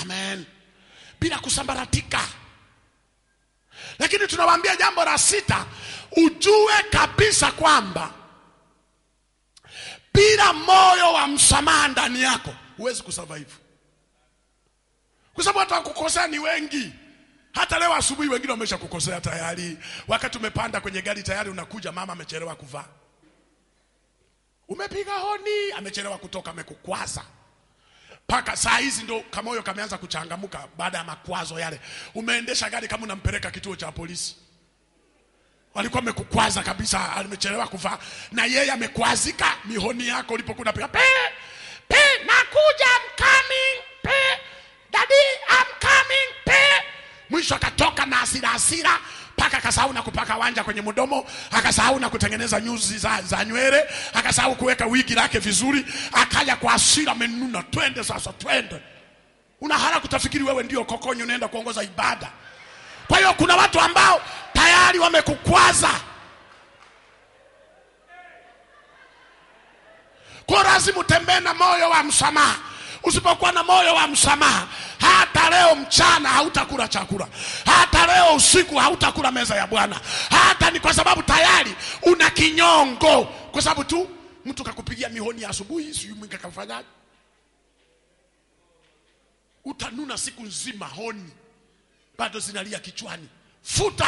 amen bila kusambaratika lakini tunawaambia jambo la sita ujue kabisa kwamba bila moyo wa msamaha ndani yako huwezi kusurvive kwa sababu hata wakukosea ni wengi hata leo asubuhi wengine wamesha kukosea tayari wakati umepanda kwenye gari tayari unakuja mama amechelewa kuvaa umepiga honi amechelewa kutoka amekukwaza mpaka saa hizi ndo kamoyo kameanza kuchangamuka baada ya makwazo yale umeendesha gari kama unampeleka kituo cha polisi walikuwa amekukwaza kabisa amechelewa kuvaa na yeye amekwazika mihoni yako ulipokuwa unapiga pe pe nakuja I'm coming pe daddy I'm coming pe mwisho akatoka na hasira hasira mpaka akasahau na kupaka wanja kwenye mdomo akasahau na kutengeneza nyuzi za, za nywele akasahau kuweka wigi lake vizuri akaja kwa hasira amenuna twende sasa twende una haraka kutafikiri wewe ndio kokonyo unaenda kuongoza ibada kwa hiyo kuna watu ambao tayari wamekukwaza kwa lazima utembee na moyo wa msamaha usipokuwa na moyo wa msamaha hata leo mchana hautakula chakula hata leo usiku hautakula meza ya bwana hata ni kwa sababu tayari una kinyongo kwa sababu tu mtu kakupigia mihoni ya asubuhi sijui mwingi kafanyaje utanuna siku nzima honi bado zinalia kichwani futa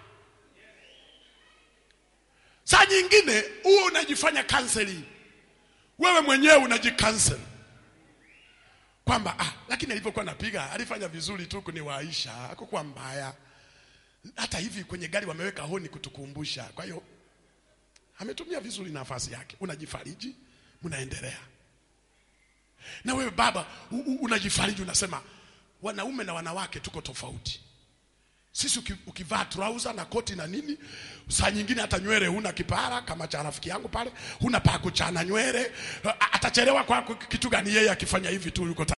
saa nyingine huo unajifanya counseling wewe mwenyewe unajikansel kwamba ah, lakini alivyokuwa napiga alifanya vizuri tu kuniwaisha hakukuwa mbaya hata hivi kwenye gari wameweka honi kutukumbusha kwa hiyo ametumia vizuri nafasi yake unajifariji mnaendelea na wewe baba u- u- unajifariji unasema wanaume na wanawake tuko tofauti sisi uki- ukivaa trouser na koti na nini saa nyingine hata nywele huna kipara kama cha rafiki yangu pale huna pa kuchana nywele A- atachelewa kwa kitu gani yeye akifanya hivi tu yuko